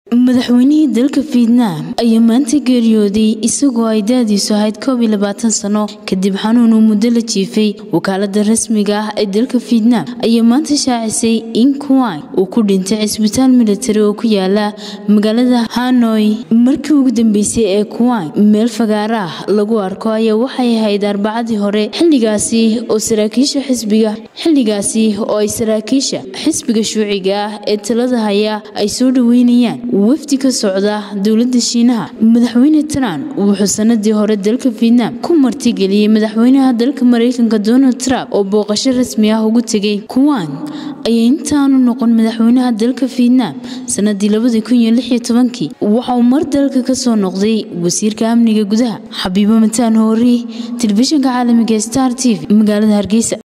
madaxweynihii dalka fietnaam ayaa maanta geeriyooday isagoo ay da-diisu ahayd koob iyo labaatan sano kadib xanuun uu muddo la jiifay wakaalada rasmiga ah ee dalka fietnaam ayaa maanta shaacisay in kuwai uu ku dhintay cisbitaal militari oo ku yaala magaalada hanoi markii ugu dambeysay ee kuwai meel fagaara ah lagu arko ayaa waxay ahayd arbacadii hore xiligaasi oo saraakiisha xisbiga xilligaasi oo ay saraakiisha xisbiga shuuciga ah ee talada haya ay soo dhaweynayaan wafdi ka socda dowlada shiinaha madaxweyne trump wuxuu sanadii hore dalka fietnaam ku martigeliyey madaxweynaha dalka mareykanka donald trump oo booqasho rasmi ah ugu tegay kuwan ayaa intaanu noqon madaxweynaha dalka fietnaam sanadii waxa uu mar dalka kasoo noqday wasiirka amniga gudaha xabiibo mataan hoori telefishinka caalamiga star t v magaalada hargeysa